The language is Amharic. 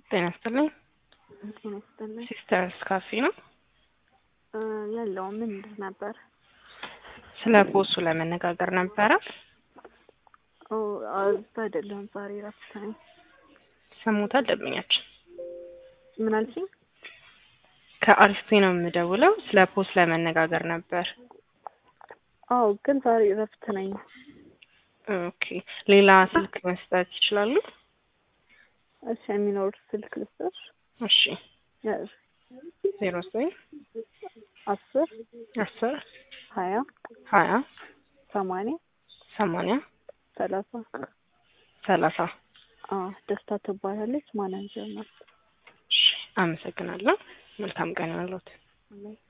ጤና ይስጥልኝ። ጤና ይስጥልኝ። ሲስተርስ ካፌ ነው። እ የለውም ምንድን ነበር? ስለ ቦሱ ለመነጋገር ነበረ። ኦ እዛ አይደለሁም ዛሬ እረፍት ነኝ። ሰሙታል ደንበኛችን ምን አልሽኝ? ከአሪስቴ ነው የምደውለው። ስለ ፖስ ለመነጋገር ነበር። አዎ ግን ዛሬ እረፍት ነኝ። ኦኬ ሌላ ስልክ መስጠት ይችላሉ? እሺ የሚኖር ስልክ ልስጥሽ? እሺ ያዝ ዜሮ ዘጠኝ አስር አስር ሀያ ሀያ ሰማንያ ሰማንያ ሰላሳ ሰላሳ አዎ ደስታ ትባላለች። ማናጀር ናት። እሺ አመሰግናለሁ። መልካም ቀን ያለት አሜን።